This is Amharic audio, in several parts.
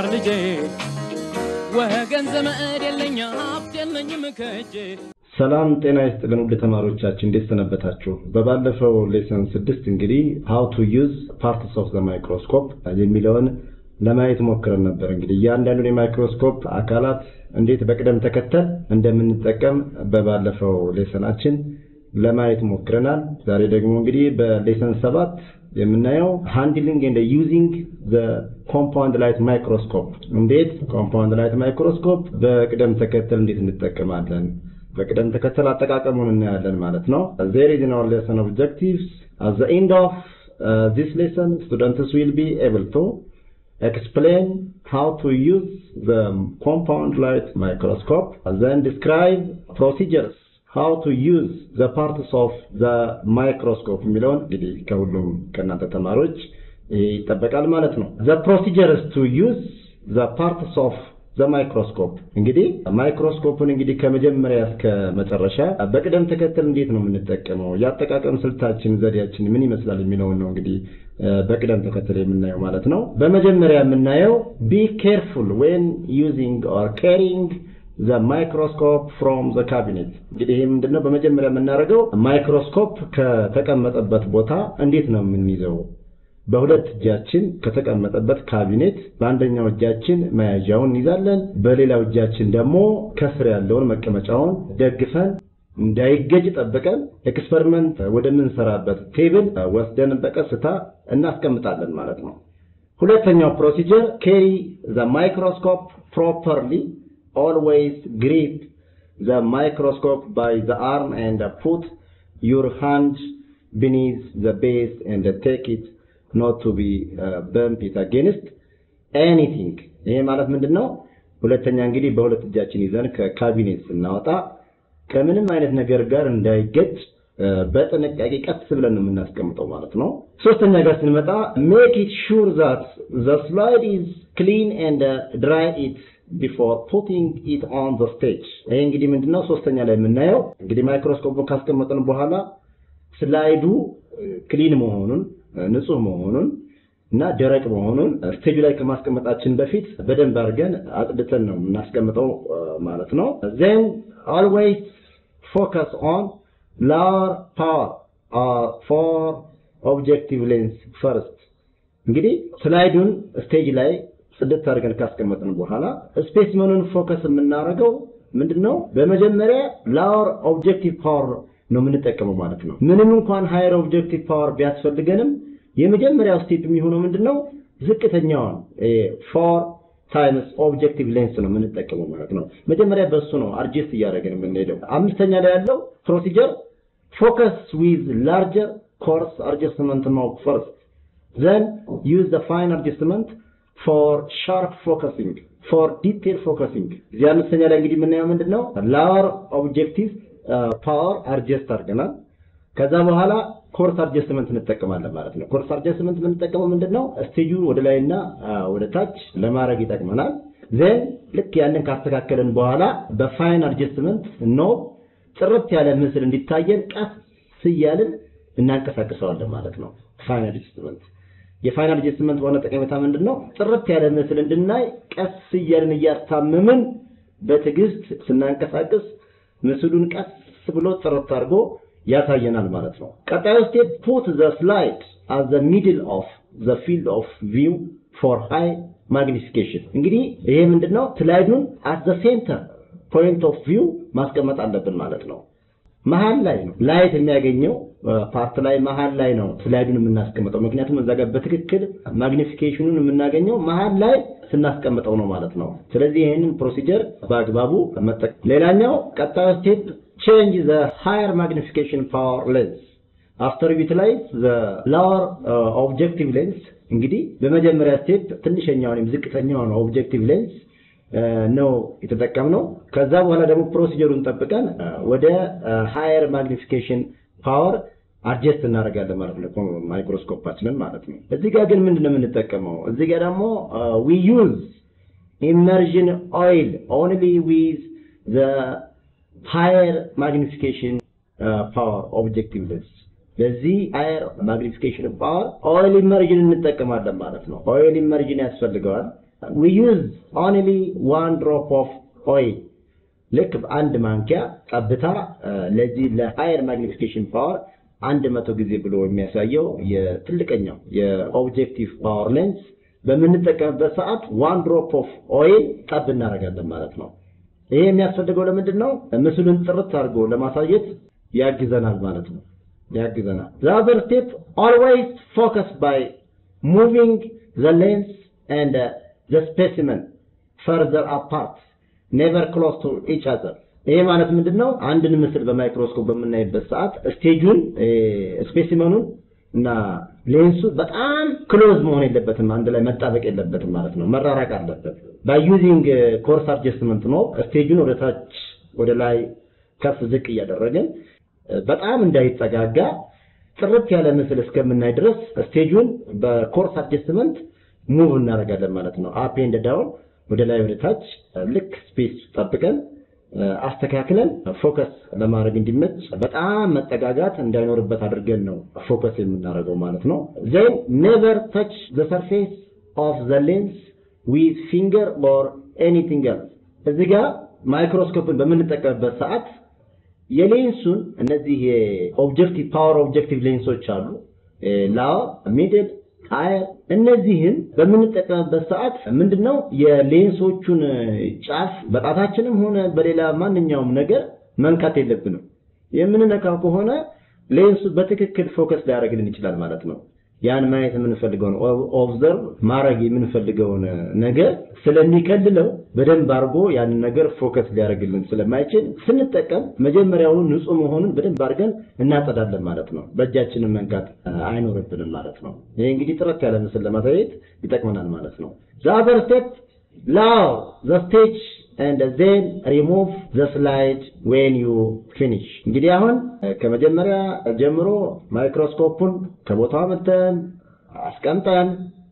ማር ልጄ ወገን ዘመድ የለኝ ሀብት የለኝም ከእጄ ሰላም ጤና ይስጥልን ውድ ተማሪዎቻችን እንዴት ሰነበታችሁ? በባለፈው ሌሰን ስድስት እንግዲህ ሃው ቱ ዩዝ ፓርትስ ኦፍ ዘ ማይክሮስኮፕ የሚለውን ለማየት ሞክረን ነበር። እንግዲህ እያንዳንዱን የማይክሮስኮፕ አካላት እንዴት በቅደም ተከተል እንደምንጠቀም በባለፈው ሌሰናችን ለማየት ሞክረናል። ዛሬ ደግሞ እንግዲህ በሌሰን ሰባት የምናየው ሃንድሊንግ ኤንድ ዩዚንግ ዘ ኮምፓውንድ ላይት ማይክሮስኮፕ እንዴት ኮምፓውንድ ላይት ማይክሮስኮፕ በቅደም ተከተል እንዴት እንጠቀማለን በቅደም ተከተል አጠቃቀሙን እናያለን ማለት ነው። there is in our lesson objectives at the end of uh, this lesson students will be able to explain how to use the compound light microscope and then describe procedures how to use the parts of the microscope የሚለውን እንግዲህ ከሁሉም ከእናንተ ተማሪዎች ይጠበቃል ማለት ነው the procedures to use the parts of ዘ ማይክሮስኮፕ እንግዲህ ማይክሮስኮፕን እንግዲህ ከመጀመሪያ እስከ መጨረሻ በቅደም ተከተል እንዴት ነው የምንጠቀመው፣ የአጠቃቀም ስልታችን ዘዴያችን ምን ይመስላል የሚለውን ነው እንግዲህ በቅደም ተከተል የምናየው ማለት ነው። በመጀመሪያ የምናየው ቢ ኬርፉል ዌን ዩዚንግ ኦር ካሪንግ ዘ ማይክሮስኮፕ ፍሮም ዘ ካቢኔት። እንግዲህ ይህ ምንድነው? በመጀመሪያ የምናደርገው ማይክሮስኮፕ ከተቀመጠበት ቦታ እንዴት ነው የምንይዘው በሁለት እጃችን ከተቀመጠበት ካቢኔት በአንደኛው እጃችን መያዣውን እንይዛለን። በሌላው እጃችን ደግሞ ከስር ያለውን መቀመጫውን ደግፈን እንዳይገጭ ጠብቀን ኤክስፐሪመንት ወደምንሰራበት ቴብል ወስደን በቀስታ እናስቀምጣለን ማለት ነው። ሁለተኛው ፕሮሲጀር ኬሪ ዘ ማይክሮስኮፕ ፕሮፐርሊ ኦልዌይስ ግሪፕ ዘ ማይክሮስኮፕ ባይ ዘ አርም ኤንድ ፑት ዩር ሃንድ ቢኒዝ ዘ ቤስ ኤንድ ቴክ ኢት not to be uh, bump it against anything ይሄ ማለት ምንድን ነው? ሁለተኛ እንግዲህ በሁለት እጃችን ይዘን ከካቢኔት ስናወጣ ከምንም አይነት ነገር ጋር እንዳይገጭ በጥንቃቄ ቀስ ብለን ነው የምናስቀምጠው ማለት ነው። ሶስተኛ ጋር ስንመጣ make it sure that the slide is clean and uh, dry it before putting it on the stage ይሄ እንግዲህ ምንድነው ሶስተኛ ላይ የምናየው እንግዲህ ማይክሮስኮፑን ካስቀመጥን በኋላ ስላይዱ ክሊን መሆኑን ንጹህ መሆኑን እና ደረቅ መሆኑን ስቴጁ ላይ ከማስቀመጣችን በፊት በደንብ አድርገን አጽድተን ነው የምናስቀምጠው ማለት ነው። ዜን ኦልዌይስ ፎከስ ኦን ላወር ፓወር ፎር ኦብጀክቲቭ ሌንስ ፈርስት። እንግዲህ ስላይዱን ስቴጅ ላይ ጽድት አድርገን ካስቀመጥን በኋላ ስፔስመኑን ፎከስ የምናደርገው ምንድነው? በመጀመሪያ ላወር ኦብጀክቲቭ ፓወር ነው የምንጠቀመው ማለት ነው። ምንም እንኳን ሃየር ኦብጀክቲቭ ፓወር ቢያስፈልገንም የመጀመሪያው ስቴፕ የሚሆነው ምንድነው? ዝቅተኛውን ፎር ታይምስ ኦብጀክቲቭ ሌንስ ነው የምንጠቀመው ማለት ነው። መጀመሪያ በሱ ነው አድጀስት እያደረግን የምንሄደው። አምስተኛ ላይ ያለው ፕሮሲጀር ፎከስ ዊዝ ላርጀር ኮርስ አድጀስትመንት ነው ፈርስት ዘን ዩዝ ዘ ፋይን አድጀስትመንት ፎር ሻርፕ ፎከሲንግ ፎር ዲቴል ፎከሲንግ። እዚህ አምስተኛ ላይ እንግዲህ የምናየው ምንድነው? ላወር ኦብጀክቲቭ ፓወር አድጀስት አድርገናል። ከዛ በኋላ ኮርስ አድጀስትመንት እንጠቀማለን ማለት ነው። ኮርስ አድጀስትመንት የምንጠቀመው ምንድነው? ስቴጁን ወደ ላይና ወደ ታች ለማድረግ ይጠቅመናል። ዜን ልክ ያንን ካስተካከልን በኋላ በፋይን አድጀስትመንት ኖ ጥርት ያለ ምስል እንዲታየን ቀስ እያልን እናንቀሳቅሰዋለን ማለት ነው። ፋይን አድጀስትመንት የፋይን አድጀስትመንት ዋና ጠቀሜታ ምንድነው? ጥርት ያለ ምስል እንድናይ ቀስ እያልን እያስታመምን በትዕግስት ስናንቀሳቅስ ምስሉን ቀስ ብሎ ጥርት አድርጎ ያሳየናል ማለት ነው። ቀጣዩ ስቴፕ ፑት ዘ ስላይድ አት ዘ ሚድል ኦፍ ዘ ፊልድ ኦፍ ቪው ፎር ሃይ ማግኒፊኬሽን። እንግዲህ ይሄ ምንድነው? ስላይዱን አት ዘ ሴንተር ፖይንት ኦፍ ቪው ማስቀመጥ አለብን ማለት ነው። መሀል ላይ ነው ላይት የሚያገኘው ፓርት ላይ መሀል ላይ ነው ስላይዱን የምናስቀምጠው። ምክንያቱም እዛ ጋር በትክክል ማግኒፊኬሽኑን የምናገኘው መሀል ላይ ስናስቀምጠው ነው ማለት ነው። ስለዚህ ይህንን ፕሮሲጀር በአግባቡ መጠቀም። ሌላኛው ቀጣዩ ስቴፕ ቼንጅ ዘ ሃየር ማግኒፊኬሽን ፓወር ሌንስ አፍተር ዩቲላይዝ ዘ ላወር ኦብጀክቲቭ ሌንስ። እንግዲህ በመጀመሪያ ስቴፕ ትንሸኛውን ወይም ዝቅተኛውን ኦብጀክቲቭ ሌንስ ነው የተጠቀምነው። ከዛ በኋላ ደግሞ ፕሮሲጀሩን ጠብቀን ወደ ሃየር ማግኒፊኬሽን ፓወር አድጀስት እናደርጋለን ማለት ነው፣ ማይክሮስኮፓችንን ማለት ነው። እዚህ ጋር ግን ምንድን ነው የምንጠቀመው? እዚህ ጋር ደግሞ ዊ ዩዝ ኢመርዥን ኦይል ኦንሊ ዊዝ ዘ ሃየር ማግኒፊኬሽን ፓወር ኦብጀክቲቭ ሌንስ ለዚህ ሃየር ማግኒፊኬሽን ፓወር ኦይል ኢመርጅን እንጠቀማለን ማለት ነው። ኦይል ኢመርጅን ያስፈልገዋል። we use only one drop of oil ልክ አንድ ማንኪያ ጠብታ ለዚህ ለሃየር ማግኒፊኬሽን ፓወር አንድ መቶ ጊዜ ብሎ የሚያሳየው የትልቀኛው የኦብጀክቲቭ ፓወር ሌንስ በምንጠቀምበት ሰዓት ዋን ድሮፕ ኦፍ ኦይል ጠብ እናደርጋለን ማለት ነው። ይሄ የሚያስፈልገው ለምንድን ነው? ምስሉን ጥርት አድርጎ ለማሳየት ያግዘናል ማለት ነው። ያግዘናል። the other step always focus by moving the lens and uh, the specimen further apart never close to each other ይሄ ማለት ምንድን ነው? አንድን ምስል በማይክሮስኮፕ በምናይበት ሰዓት ስቴጁን ስፔሲመኑን እና ሌንሱ በጣም ክሎዝ መሆን የለበትም፣ አንድ ላይ መጣበቅ የለበትም ማለት ነው። መራራቅ አለበት። ባይ ዩዚንግ ኮርስ አድጀስትመንት ነው ስቴጁን ወደ ታች ወደ ላይ ከፍ ዝቅ እያደረግን በጣም እንዳይጠጋጋ ጥርት ያለ ምስል እስከምናይ ድረስ ስቴጁን በኮርስ አድጀስትመንት ሙቭ እናደርጋለን ማለት ነው። አፕ ኤንድ ዳውን ወደ ላይ ወደ ታች ልክ ስፔስ ጠብቀን አስተካክለን ፎከስ ለማድረግ እንዲመች በጣም መጠጋጋት እንዳይኖርበት አድርገን ነው ፎከስ የምናደርገው ማለት ነው። ዜን ኔቨር ታች ዘ ሰርፌስ ኦፍ ዘ ሌንስ ዊዝ ፊንገር ኦር ኤኒቲንግ ኤልስ። እዚህ ጋር ማይክሮስኮፕን በምንጠቀምበት ሰዓት የሌንሱን እነዚህ የኦብጀክቲቭ ፓወር ኦብጀክቲቭ ሌንሶች አሉ ላዋ ሚድል ሃየር እነዚህን በምንጠቀምበት ሰዓት ምንድነው የሌንሶቹን ጫፍ በጣታችንም ሆነ በሌላ ማንኛውም ነገር መንካት የለብንም። የምንነካው ከሆነ ሌንሱ በትክክል ፎከስ ሊያደርግልን ይችላል ማለት ነው። ያን ማየት የምንፈልገውን ኦብዘርቭ ማድረግ የምንፈልገውን ነገር ስለሚከልለው በደንብ አድርጎ ያንን ነገር ፎከስ ሊያደርግልን ስለማይችል ስንጠቀም መጀመሪያውኑ ንጹህ መሆኑን በደንብ አድርገን እናጸዳለን ማለት ነው። በእጃችንን መንካት አይኖርብንም ማለት ነው። ይሄ እንግዲህ ጥረት ያለ ምስል ለማሳየት ይጠቅመናል ማለት ነው። the other step allow the stage and then remove the slide when you finish እንግዲህ አሁን ከመጀመሪያ ጀምሮ ማይክሮስኮፑን ከቦታው መተን አስቀምጠን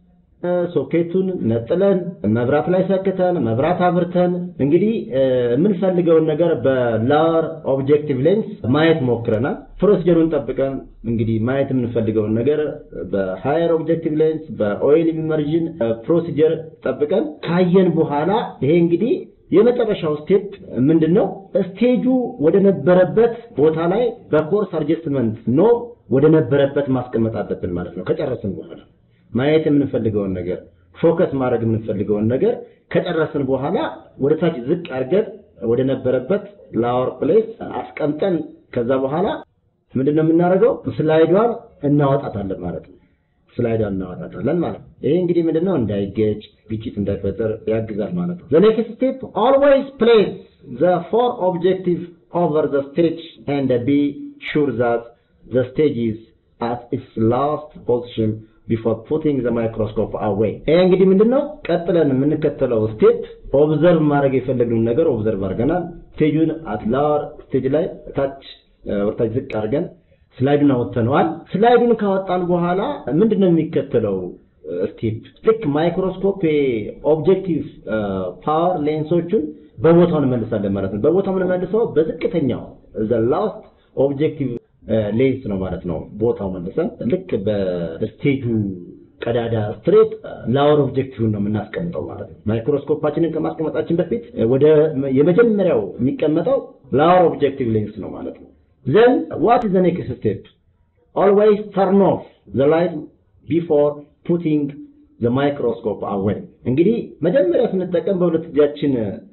ሶኬቱን ነጥለን መብራት ላይ ሰክተን መብራት አብርተን እንግዲህ የምንፈልገውን ነገር በላወር ኦብጀክቲቭ ሌንስ ማየት ሞክረናል። ፕሮሲጀሩን ጠብቀን እንግዲህ ማየት የምንፈልገውን ነገር በሃየር ኦብጀክቲቭ ሌንስ በኦይል ኢመርዥን ፕሮሲጀር ጠብቀን ካየን በኋላ ይሄ እንግዲህ የመጨረሻው ስቴፕ ምንድን ነው? ስቴጁ ወደ ነበረበት ቦታ ላይ በኮርስ አድጀስትመንት ኖ ወደ ነበረበት ማስቀመጥ አለብን ማለት ነው ከጨረስን በኋላ ማየት የምንፈልገውን ነገር ፎከስ ማድረግ የምንፈልገውን ነገር ከጨረስን በኋላ ወደ ታች ዝቅ አድርገን ወደ ነበረበት ላወር ፕሌስ አስቀምጠን ከዛ በኋላ ምንድነው የምናደርገው? ስላይዷን እናወጣታለን ማለት ነው። ስላይዷን እናወጣታለን ማለት ነው። ይሄ እንግዲህ ምንድነው እንዳይገጭ ግጭት እንዳይፈጠር ያግዛል ማለት ነው። the next step always place the four objective over the stage and be sure that the stage is at its last position before putting the microscope away ይሄ እንግዲህ ምንድነው ቀጥለን የምንከተለው ስቴፕ ኦብዘርቭ ማድረግ የፈለግነውን ነገር ኦብዘርቭ አድርገናል። ስቴጁን አት ላወር ስቴጅ ላይ ታች ወርታች ዝቅ አድርገን ስላይዱን አወጥተነዋል። ስላይዱን ካወጣን በኋላ ምንድነው የሚከተለው ስቴፕ? ልክ ማይክሮስኮፕ ኦብጀክቲቭ ፓወር ሌንሶቹን በቦታው እንመልሳለን ማለት ነው። በቦታው የምንመልሰው በዝቅተኛው ዘ ላስት ኦብጀክቲቭ ሌንስ ነው ማለት ነው። ቦታው መልሰን ልክ በስቴጁ ቀዳዳ ስትሬት ላወር ኦብጀክቲቭን ነው የምናስቀምጠው ማለት ነው። ማይክሮስኮፓችንን ከማስቀመጣችን በፊት ወደ የመጀመሪያው የሚቀመጠው ላወር ኦብጀክቲቭ ሌንስ ነው ማለት ነው። then what is the next step always turn off the light before putting the microscope away እንግዲህ መጀመሪያ ስንጠቀም በሁለት እጃችን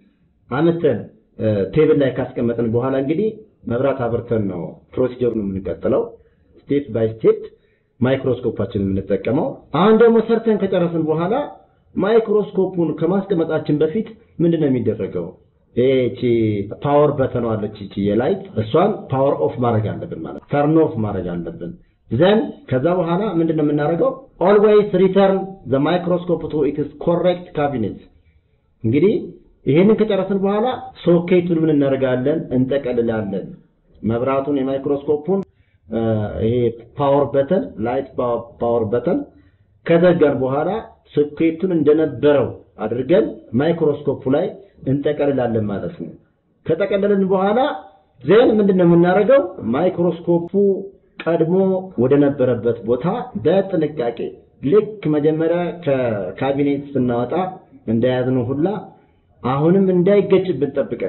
አመተን ቴብል ላይ ካስቀመጥን በኋላ እንግዲህ መብራት አብርተን ነው ፕሮሲጀሩን የምንቀጥለው ስቴፕ ባይ ስቴፕ ማይክሮስኮፓችን የምንጠቀመው አሁን ደግሞ ሰርተን ከጨረስን በኋላ ማይክሮስኮፑን ከማስቀመጣችን በፊት ምንድን ነው የሚደረገው ይቺ ፓወር በተኗ አለች ይቺ የላይት እሷን ፓወር ኦፍ ማድረግ አለብን ማለት ተርን ኦፍ ማድረግ አለብን ዘን ከዛ በኋላ ምንድን ነው የምናደርገው ኦልዌይስ ሪተርን ዘ ማይክሮስኮፕ ቱ ኢትስ ኮሬክት ካቢኔት እንግዲህ ይሄንን ከጨረስን በኋላ ሶኬቱን ምን እናደርጋለን እንጠቀልላለን መብራቱን የማይክሮስኮፑን ይሄ ፓወር በተን ላይት ፓወር በተን ከዘጋን በኋላ ሶኬቱን እንደነበረው አድርገን ማይክሮስኮፑ ላይ እንጠቀልላለን ማለት ነው። ከጠቀለልን በኋላ ዜን ምንድነው የምናደርገው? ማይክሮስኮፑ ቀድሞ ወደ ነበረበት ቦታ በጥንቃቄ ልክ መጀመሪያ ከካቢኔት ስናወጣ እንደያዝነው ሁላ አሁንም እንዳይገጭብን ጠብቀን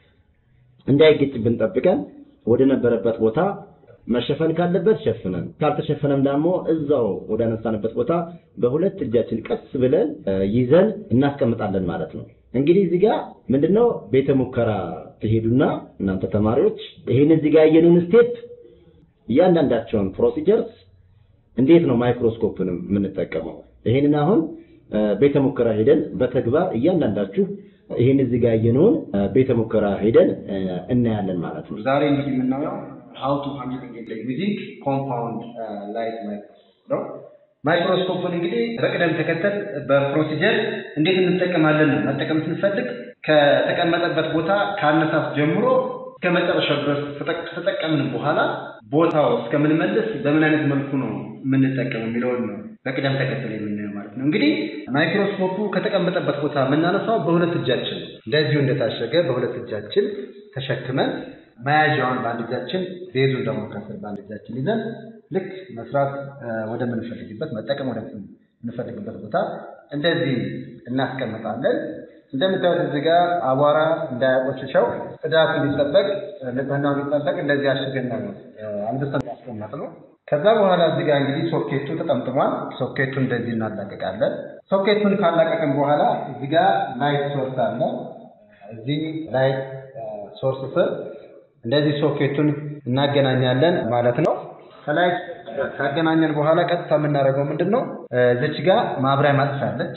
እንዳይገጭብን ጠብቀን ወደ ነበረበት ቦታ መሸፈን ካለበት ሸፍነን ካልተሸፈነም ደግሞ እዛው ወደ አነሳንበት ቦታ በሁለት እጃችን ቀስ ብለን ይዘን እናስቀምጣለን ማለት ነው። እንግዲህ እዚህ ጋር ምንድነው ቤተ ሙከራ ትሄዱና እናንተ ተማሪዎች ይሄን እዚህ ጋር ያየነውን ስቴፕ እያንዳንዳቸውን ፕሮሲጀርስ እንዴት ነው ማይክሮስኮፕን የምንጠቀመው? ይሄንን አሁን ቤተ ሙከራ ሄደን በተግባር እያንዳንዳችሁ ይሄን እዚህ ጋር ያየነውን ቤተ ሙከራ ሄደን እናያለን ማለት ነው። ዛሬ እንግዲህ የምናየው how to handle using compound light microscope ነው። ማይክሮስኮፕን እንግዲህ በቅደም ተከተል በፕሮሲጀር እንዴት እንጠቀማለን ነው። መጠቀም ስንፈልግ ከተቀመጠበት ቦታ ከአነሳስ ጀምሮ እስከ መጨረሻው ድረስ ከተጠቀምን በኋላ ቦታው እስከምንመልስ በምን አይነት መልኩ ነው የምንጠቀመው የሚለውን ነው በቅደም ተከተል የምናየው ማለት ነው። እንግዲህ ማይክሮስኮፑ ከተቀመጠበት ቦታ የምናነሳው በሁለት እጃችን ነው። እንደዚሁ እንደታሸገ በሁለት እጃችን ተሸክመን መያዣውን በአንድ እጃችን ቤዙን ደግሞ ከስር በአንድ እጃችን ይዘን ልክ መስራት ወደምንፈልግበት መጠቀም ወደምንፈልግበት ቦታ እንደዚህ እናስቀምጣለን። እንደምታዩት እዚህ ጋር አቧራ እንዳያቆሽሸው ጽዳቱ እንዲጠበቅ ንጽህናው እንዲጠበቅ እንደዚህ አሽገን ነው አንበሳን ያስቀመጥ ነው። ከዛ በኋላ እዚህ ጋር እንግዲህ ሶኬቱ ተጠምጥሟል። ሶኬቱን እንደዚህ እናላቀቃለን። ሶኬቱን ካላቀቅን በኋላ እዚህ ጋር ላይት ሶርስ አለ። እዚህ ላይት ሶርስ ስር እንደዚህ ሶኬቱን እናገናኛለን ማለት ነው። ከላይ ካገናኘን በኋላ ቀጥታ የምናደርገው ምንድን ነው? እዚች ጋር ማብሪያ ማጥፊያ አለች።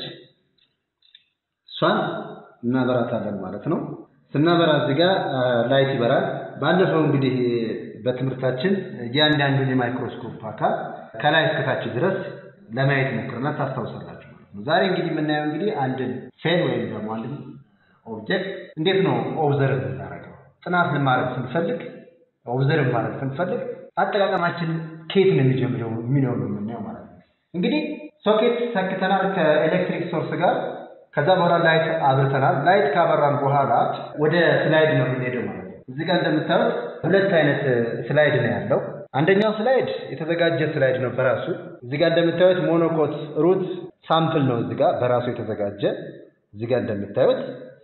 እሷን እናበራታለን ማለት ነው። ስናበራ እዚህ ጋር ላይት ይበራል። ባለፈው እንግዲህ በትምህርታችን እያንዳንዱን የማይክሮስኮፕ አካል ከላይ እስከታች ድረስ ለማየት ሞክረናል። ታስታውሳላችሁ ማለት ነው። ዛሬ እንግዲህ የምናየው እንግዲህ አንድን ሴል ወይም ደግሞ አንድን ኦብጀክት እንዴት ነው ኦብዘርቭ የምናደርገው ጥናት ለማድረግ ስንፈልግ ኦብዘርቭ ማድረግ ስንፈልግ አጠቃቀማችን ከየት ነው የሚጀምረው የሚለው ነው የምናየው ማለት ነው። እንግዲህ ሶኬት ሰክተናል ከኤሌክትሪክ ሶርስ ጋር። ከዛ በኋላ ላይት አብርተናል። ላይት ካበራን በኋላ ወደ ስላይድ ነው የምንሄደው ማለት ነው። እዚህ ጋር እንደምታዩት ሁለት አይነት ስላይድ ነው ያለው። አንደኛው ስላይድ የተዘጋጀ ስላይድ ነው በራሱ። እዚህ ጋር እንደምታዩት ሞኖኮት ሩት ሳምፕል ነው እዚህ ጋር በራሱ የተዘጋጀ እዚህ ጋር እንደምታዩት።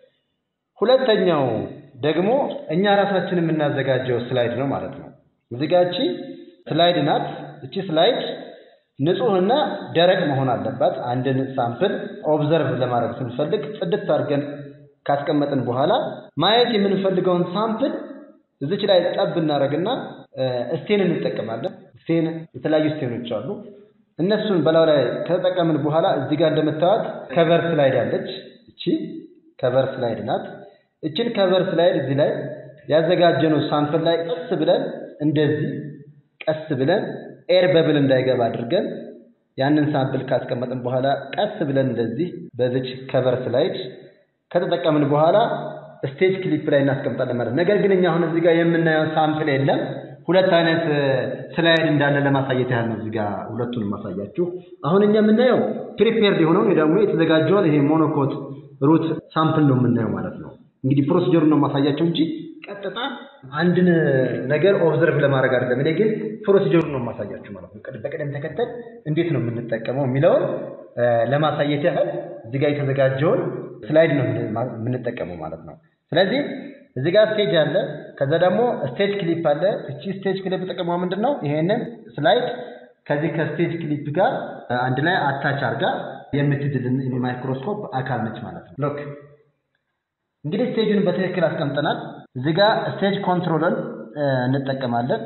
ሁለተኛው ደግሞ እኛ ራሳችን የምናዘጋጀው ስላይድ ነው ማለት ነው። እዚህ ጋር እቺ ስላይድ ናት። እቺ ስላይድ ንጹህና ደረቅ መሆን አለባት። አንድን ሳምፕል ኦብዘርቭ ለማድረግ ስንፈልግ ጽድት አድርገን ካስቀመጥን በኋላ ማየት የምንፈልገውን ሳምፕል እዚች ላይ ጠብ እናደርግና ስቴን እንጠቀማለን። ስቴን የተለያዩ ስቴኖች አሉ። እነሱን በላዩ ላይ ከተጠቀምን በኋላ እዚህ ጋር እንደምታዩት ከቨር ስላይድ አለች። እቺ ከቨር ስላይድ ናት። እችን ከቨር ስላይድ እዚህ ላይ ያዘጋጀነው ሳምፕል ላይ ቀስ ብለን እንደዚህ ቀስ ብለን ኤር በብል እንዳይገባ አድርገን ያንን ሳምፕል ካስቀመጥን በኋላ ቀስ ብለን እንደዚህ በዚች ከቨር ስላይድ ከተጠቀምን በኋላ ስቴጅ ክሊፕ ላይ እናስቀምጣለን ማለት ነው። ነገር ግን እኛ አሁን እዚህ ጋር የምናየው ሳምፕል የለም። ሁለት አይነት ስላይድ እንዳለ ለማሳየት ያህል ነው እዚህ ጋር ሁለቱን ማሳያችሁ። አሁን እኛ የምናየው ፕሪፔርድ የሆነውን ደግሞ የተዘጋጀውን ይሄ ሞኖኮት ሩት ሳምፕል ነው የምናየው ማለት ነው። እንግዲህ ፕሮሲጀሩን ነው ማሳያቸው እንጂ ቀጥታ አንድን ነገር ኦብዘርቭ ለማድረግ አይደለም። እኔ ግን ፕሮሲጀሩን ነው ማሳያችሁ ማለት ነው። በቅደም ተከተል እንዴት ነው የምንጠቀመው የሚለውን ለማሳየት ያህል እዚህ ጋር የተዘጋጀውን ስላይድ ነው የምንጠቀመው ማለት ነው። ስለዚህ እዚህ ጋር ስቴጅ አለ። ከዛ ደግሞ ስቴጅ ክሊፕ አለ። እቺ ስቴጅ ክሊፕ ጥቅሟ ምንድን ነው? ይሄንን ስላይድ ከዚህ ከስቴጅ ክሊፕ ጋር አንድ ላይ አታች አድርጋ የምትድልን የማይክሮስኮፕ አካል ነች ማለት ነው። ሎክ እንግዲህ ስቴጁን በትክክል አስቀምጠናል። እዚህ ጋር ስቴጅ ኮንትሮልን እንጠቀማለን።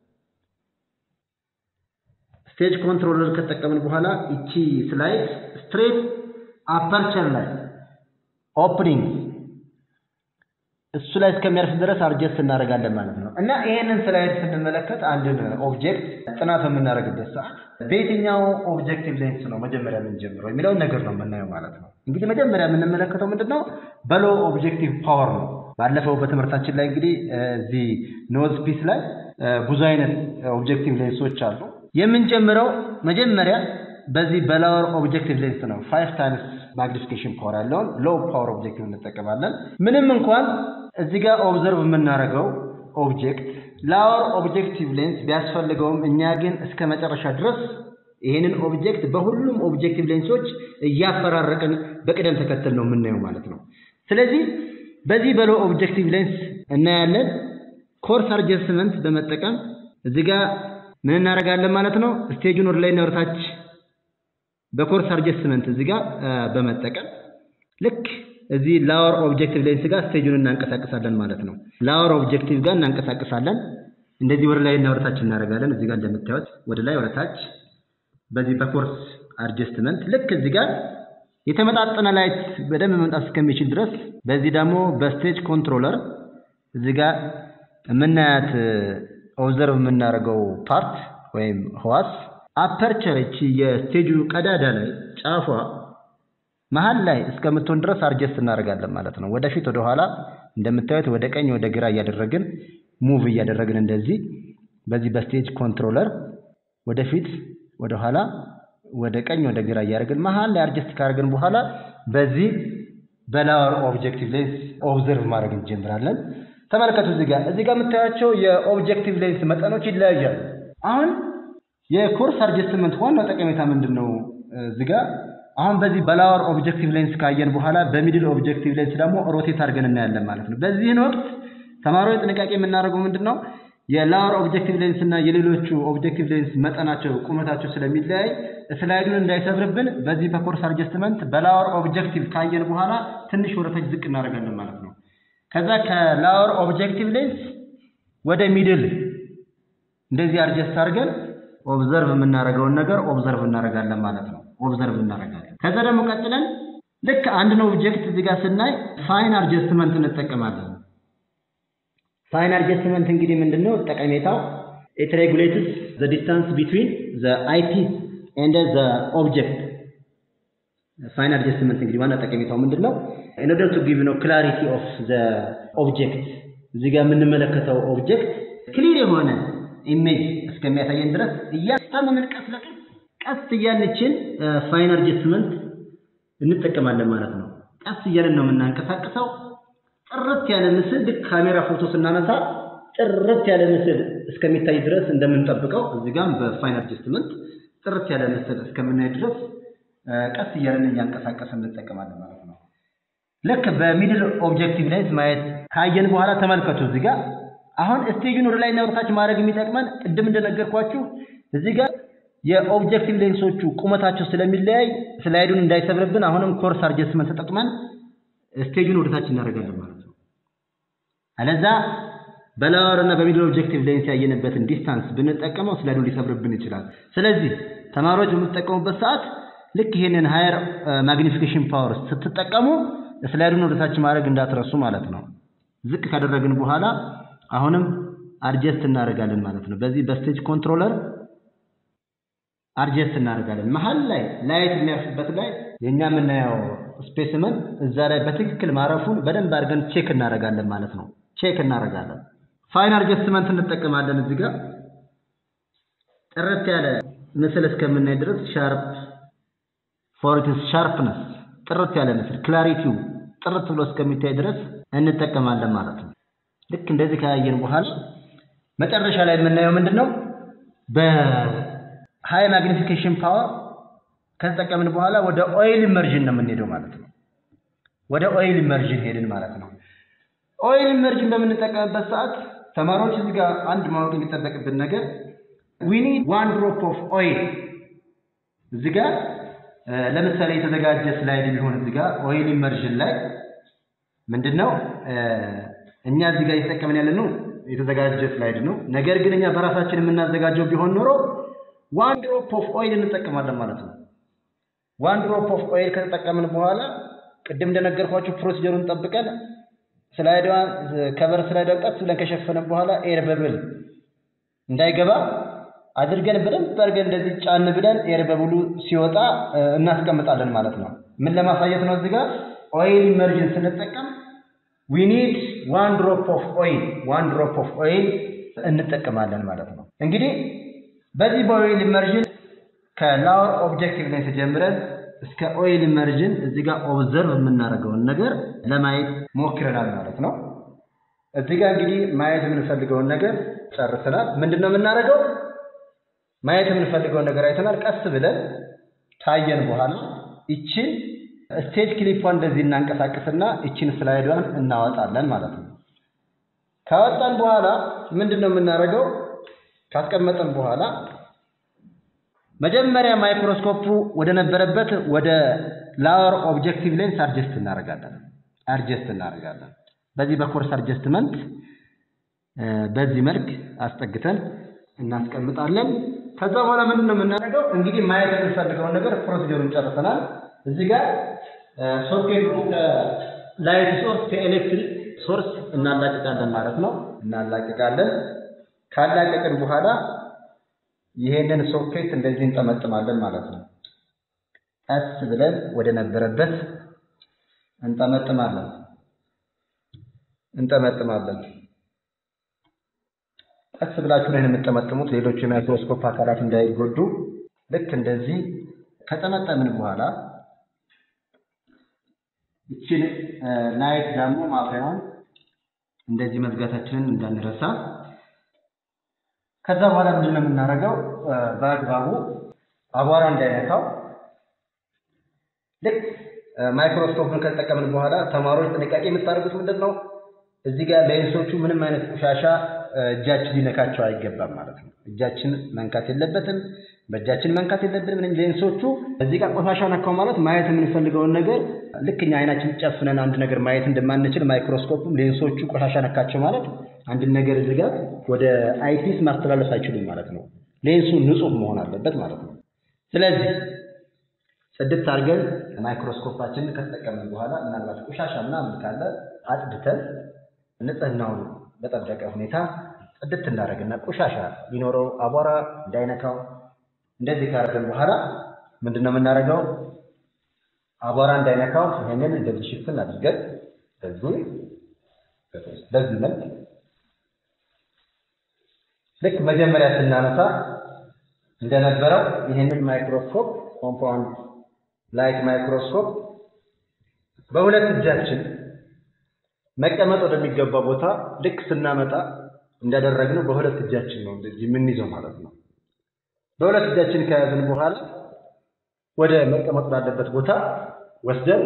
ስቴጅ ኮንትሮለር ከተጠቀምን በኋላ እቺ ስላይድ ስትሬት አፐርቸር ላይ ኦፕኒንግ እሱ ላይ እስከሚያርፍ ድረስ አርጀስት እናደርጋለን ማለት ነው። እና ይሄንን ስላይድ ስንመለከት አንድን ኦብጀክት ጥናት በምናደርግበት ሰዓት በየትኛው ኦብጀክቲቭ ሌንስ ነው መጀመሪያ የምንጀምረው የሚለውን ነገር ነው የምናየው ማለት ነው። እንግዲህ መጀመሪያ የምንመለከተው ምንድን ነው? በሎ ኦብጀክቲቭ ፓወር ነው። ባለፈው በትምህርታችን ላይ እንግዲህ እዚህ ኖዝ ፒስ ላይ ብዙ አይነት ኦብጀክቲቭ ሌንሶች አሉ። የምንጀምረው መጀመሪያ በዚህ በላወር ኦብጀክቲቭ ሌንስ ነው። ፋይቭ ታይምስ ማግኒፊኬሽን ፓወር ያለውን ሎው ፓወር ኦብጀክቲቭ እንጠቀማለን። ምንም እንኳን እዚህ ጋር ኦብዘርቭ የምናደርገው ኦብጀክት ላወር ኦብጀክቲቭ ሌንስ ቢያስፈልገውም እኛ ግን እስከ መጨረሻ ድረስ ይሄንን ኦብጀክት በሁሉም ኦብጀክቲቭ ሌንሶች እያፈራረቅን በቅደም ተከተል ነው የምናየው ማለት ነው። ስለዚህ በዚህ በሎ ኦብጀክቲቭ ሌንስ እናያለን። ኮርስ አድጀስትመንት በመጠቀም እዚህ ጋር ምን እናደርጋለን ማለት ነው። ስቴጁን ወደ ላይ እና ወደ ታች በኮርስ አድጀስትመንት እዚህ ጋር በመጠቀም ልክ እዚህ ላወር ኦብጀክቲቭ ሌንስ ጋር ስቴጁን እናንቀሳቅሳለን ማለት ነው። ላወር ኦብጀክቲቭ ጋር እናንቀሳቅሳለን። እንደዚህ ወደ ላይ እና ወደ ታች እናደርጋለን። እዚህ ጋር እንደምታዩት ወደ ላይ ወደ ታች በዚህ በኮርስ አድጀስትመንት ልክ እዚህ ጋር የተመጣጠነ ላይት በደንብ መምጣት እስከሚችል ድረስ በዚህ ደግሞ በስቴጅ ኮንትሮለር እዚህ ጋር የምናያት ኦብዘርቭ የምናደርገው ፓርት ወይም ህዋስ አፐርቸር እቺ የስቴጁ ቀዳዳ ላይ ጫፏ መሀል ላይ እስከምትሆን ድረስ አርጀስት እናደርጋለን ማለት ነው። ወደፊት ወደ ኋላ እንደምታዩት ወደ ቀኝ ወደ ግራ እያደረግን ሙቭ እያደረግን እንደዚህ በዚህ በስቴጅ ኮንትሮለር ወደፊት ወደ ኋላ ወደ ቀኝ ወደ ግራ እያደረግን መሀል ላይ አርጀስት ካደረግን በኋላ በዚህ በላወር ኦብጀክቲቭ ሌንስ ኦብዘርቭ ማድረግ እንጀምራለን። ተመልከቱ እዚህ ጋር እዚህ ጋር የምታያቸው የኦብጀክቲቭ ሌንስ መጠኖች ይለያያሉ። አሁን የኮርስ አድጀስትመንት ዋናው ጠቀሜታ ምንድን ነው? እዚህ ጋር አሁን በዚህ በላወር ኦብጀክቲቭ ሌንስ ካየን በኋላ በሚድል ኦብጀክቲቭ ሌንስ ደግሞ ሮቴት አድርገን እናያለን ማለት ነው። በዚህን ወቅት ተማሪዎች ጥንቃቄ የምናደርገው ምንድን ነው? የላወር ኦብጀክቲቭ ሌንስ እና የሌሎቹ ኦብጀክቲቭ ሌንስ መጠናቸው ቁመታቸው ስለሚለያይ ስላይዱን እንዳይሰብርብን በዚህ በኮርስ አድጀስትመንት በላወር ኦብጀክቲቭ ካየን በኋላ ትንሽ ወደታች ዝቅ እናደርጋለን ማለት ነው። ከዛ ከላወር ኦብጀክቲቭ ሌንስ ወደ ሚድል እንደዚህ አድጀስት አድርገን ኦብዘርቭ የምናደርገውን ነገር ኦብዘርቭ እናደርጋለን ማለት ነው። ኦብዘርቭ እናደርጋለን። ከዛ ደግሞ ቀጥለን ልክ አንድን ኦብጀክት እዚህ ጋር ስናይ ፋይን አድጀስትመንት እንጠቀማለን። ፋይን አድጀስትመንት እንግዲህ ምንድነው ጠቀሜታው? ኢት ሬጉሌትስ ዘ ዲስታንስ ቢትዊን ዘ አይፒስ ኤንድ ዘ ኦብጀክት። ፋይን አድጀስትመንት እንግዲህ ዋና ጠቀሜታው ምንድነው? ኢን ኦርደር ቱ ጊቭ ነው ክላሪቲ ኦፍ ዘ ኦብጀክት። እዚህ ጋር የምንመለከተው ኦብጀክት ክሊር የሆነ ኢሜጅ እስከሚያሳየን ድረስ እያስታመምን ቀስ ለቀስ ቀስ እያልችን ፋይን አድጀስትመንት እንጠቀማለን ማለት ነው። ቀስ እያልን ነው የምናንቀሳቅሰው። ጥርት ያለ ምስል ልክ ካሜራ ፎቶ ስናነሳ ጥርት ያለ ምስል እስከሚታይ ድረስ እንደምንጠብቀው እዚህ ጋርም በፋይን አድጀስትመንት ጥርት ያለ ምስል እስከምናይ ድረስ ቀስ እያልን እያንቀሳቀስን እንጠቀማለን ማለት ነው። ልክ በሚድል ኦብጀክቲቭ ሌንስ ማየት ካየን በኋላ ተመልከቱ እዚህ ጋር አሁን ስቴጁን ወደ ላይና ወደ ታች ማድረግ የሚጠቅመን ቅድም እንደነገርኳችሁ እዚህ ጋር የኦብጀክቲቭ ሌንሶቹ ቁመታቸው ስለሚለያይ ስላይዱን እንዳይሰብርብን አሁንም ኮርስ አድጀስትመንት ተጠቅመን ስቴጁን ወደ ታች እናደርጋለን ማለት ነው። አለዛ በላወር እና በሚድል ኦብጀክቲቭ ሌንስ ያየንበትን ዲስታንስ ብንጠቀመው ስላይዱን ሊሰብርብን ይችላል። ስለዚህ ተማሪዎች በምትጠቀሙበት ሰዓት ልክ ይሄንን ሃየር ማግኒፊኬሽን ፓወር ስትጠቀሙ ስላይዱን ወደ ታች ማድረግ እንዳትረሱ ማለት ነው። ዝቅ ካደረግን በኋላ አሁንም አድጀስት እናደርጋለን ማለት ነው። በዚህ በስቴጅ ኮንትሮለር አድጀስት እናደርጋለን። መሀል ላይ ላይት የሚያርፍበት ላይ የኛ የምናየው ስፔስመን እዛ ላይ በትክክል ማረፉን በደንብ አድርገን ቼክ እናደርጋለን ማለት ነው። ቼክ እናደርጋለን። ፋይን አድጀስትመንት እንጠቀማለን። እዚህ ጋር ጥርት ያለ ምስል እስከምናይ ድረስ ሻርፕ ፎር ኢትስ ሻርፕነስ ጥርት ያለ ምስል ክላሪቲው ጥርት ብሎ እስከሚታይ ድረስ እንጠቀማለን ማለት ነው። ልክ እንደዚህ ካያየን በኋላ መጨረሻ ላይ የምናየው ምንድን ነው? በሃይ ማግኒፊኬሽን ፓወር ከተጠቀምን በኋላ ወደ ኦይል ኢመርዥን ነው የምንሄደው ማለት ነው። ወደ ኦይል ኢመርዥን ሄድን ማለት ነው። ኦይል ኢመርዥን በምንጠቀምበት ሰዓት ተማሪዎች እዚህ ጋር አንድ ማወቅ የሚጠበቅብን ነገር ዊ ኒድ ዋን ድሮፕ ኦፍ ኦይል እዚህ ጋር ለምሳሌ የተዘጋጀ ስላይድ ቢሆን እዚህ ጋር ኦይል ኢመርዥን ላይ ምንድን ነው እኛ እዚህ ጋር እየተጠቀምን ያለ ነው የተዘጋጀ ስላይድ ነው። ነገር ግን እኛ በራሳችን የምናዘጋጀው ቢሆን ኖሮ ዋን ድሮፕ ኦፍ ኦይል እንጠቀማለን ማለት ነው። ዋን ድሮፕ ኦፍ ኦይል ከተጠቀምን በኋላ ቅድም እንደነገርኳችሁ ፕሮሲጀሩን ጠብቀን ስላይዷን ከቨር ስላይዷን ቀስ ብለን ከሸፈነን በኋላ ኤር በብል እንዳይገባ አድርገን በደንብ አድርገን እንደዚህ ጫን ብለን ኤር በብሉ ሲወጣ እናስቀምጣለን ማለት ነው። ምን ለማሳየት ነው? እዚህ ጋር ኦይል ኢመርጅን ስንጠቀም ዊ ኒድ ዋን ድሮፕ ኦፍ ኦይል ዋን ድሮፕ ኦፍ ኦይል እንጠቀማለን ማለት ነው። እንግዲህ በዚህ በኦይል ኢመርጅን ከላወር ኦብጀክቲቭ ሌንስ ጀምረን እስከ ኦይል ኢመርጅን እዚህ ጋር ኦብዘርቭ የምናደርገውን ነገር ለማየት ሞክረናል ማለት ነው። እዚህ ጋር እንግዲህ ማየት የምንፈልገውን ነገር ጨርሰናል። ምንድን ነው የምናደርገው? ማየት የምንፈልገውን ነገር አይተናል። ቀስ ብለን ካየን በኋላ ይችን ስቴጅ ክሊፑን እንደዚህ እናንቀሳቀስና ይችን ስላይዷን እናወጣለን ማለት ነው። ካወጣን በኋላ ምንድን ነው የምናደርገው? ካስቀመጠን በኋላ መጀመሪያ ማይክሮስኮፑ ወደ ነበረበት ወደ ላወር ኦብጀክቲቭ ሌንስ አድጀስት እናደርጋለን አድጀስት እናደርጋለን። በዚህ በኮርስ አድጀስትመንት በዚህ መልክ አስጠግተን እናስቀምጣለን። ከዛ በኋላ ምንድን ነው የምናደርገው? እንግዲህ ማየት የምንፈልገውን ነገር ፕሮሲጀሩን ጨርሰናል። እዚህ ጋር ሶኬቱ ከላይት ሶርስ ከኤሌክትሪክ ሶርስ እናላቅቃለን ማለት ነው። እናላቅቃለን። ካላቀቅን በኋላ ይሄንን ሶኬት እንደዚህ እንጠመጥማለን ማለት ነው። ቀስ ብለን ወደ ነበረበት እንጠመጥማለን እንጠመጥማለን። ቀስ ብላችሁ ነው የምትጠመጥሙት፣ ሌሎች የማይክሮስኮፕ አካላት እንዳይጎዱ። ልክ እንደዚህ ከጠመጠምን በኋላ ይችን ላይት ደግሞ ማብሪያውን እንደዚህ መዝጋታችንን እንዳንረሳ። ከዛ በኋላ ምንድን ነው የምናደርገው? በአግባቡ አቧራ እንዳይነካው ልክ ማይክሮስኮፕን ከተጠቀምን በኋላ ተማሪዎች ጥንቃቄ የምታደርጉት ምንድን ነው? እዚህ ጋር ሌንሶቹ ምንም አይነት ቆሻሻ እጃችን ሊነካቸው አይገባም ማለት ነው። እጃችን መንካት የለበትም፣ በእጃችን መንካት የለብንም። ምንም ሌንሶቹ እዚህ ጋር ቆሻሻ ነካው ማለት ማየት የምንፈልገውን ነገር ልክ እኛ አይናችን ጨፍነን አንድ ነገር ማየት እንደማንችል ማይክሮስኮፕም ሌንሶቹ ቆሻሻ ነካቸው ማለት አንድን ነገር እዚህ ጋር ወደ አይፒስ ማስተላለፍ አይችሉም ማለት ነው። ሌንሱ ንጹህ መሆን አለበት ማለት ነው። ስለዚህ ጽድት አድርገን ማይክሮስኮፓችንን ከተጠቀምን በኋላ ምናልባት ቆሻሻ ምናምን ካለ አጽድተን ንጽህናውን በጠበቀ ሁኔታ ጽድት እንዳደረግና ቆሻሻ ሊኖረው አቧራ እንዳይነካው እንደዚህ ካደረግን በኋላ ምንድን ነው የምናደርገው? አቧራ እንዳይነካው ይሄንን እንደዚህ ሽፍን አድርገን በዚህ በዚህ መልክ ልክ መጀመሪያ ስናነሳ እንደነበረው ይህንን ማይክሮስኮፕ ኮምፓውንድ ላይት ማይክሮስኮፕ በሁለት እጃችን መቀመጥ ወደሚገባ ቦታ ልክ ስናመጣ እንዳደረግነው በሁለት እጃችን ነው እንደዚህ የምንይዘው ማለት ነው። በሁለት እጃችን ከያዝን በኋላ ወደ መቀመጥ ባለበት ቦታ ወስደን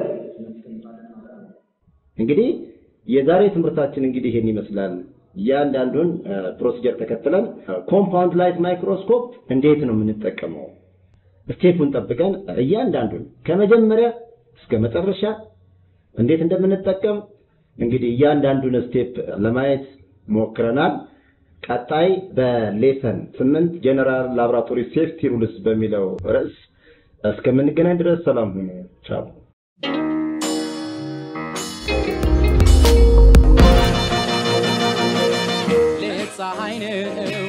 እንግዲህ የዛሬ ትምህርታችን እንግዲህ ይሄን ይመስላል። እያንዳንዱን ፕሮሲጀር ተከትለን ኮምፓውንድ ላይት ማይክሮስኮፕ እንዴት ነው የምንጠቀመው፣ ስቴፑን ጠብቀን እያንዳንዱን ከመጀመሪያ እስከ መጨረሻ እንዴት እንደምንጠቀም እንግዲህ እያንዳንዱን ስቴፕ ለማየት ሞክረናል። ቀጣይ በሌሰን ስምንት ጀነራል ላቦራቶሪ ሴፍቲ ሩልስ በሚለው ርዕስ እስከምንገናኝ ድረስ ሰላም ሁኑ። ቻው። ሌት ፀሐይ ነው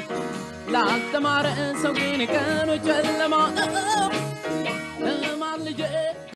ላልተማረ ሰው ግን ቀኑ ጨለማ ነው።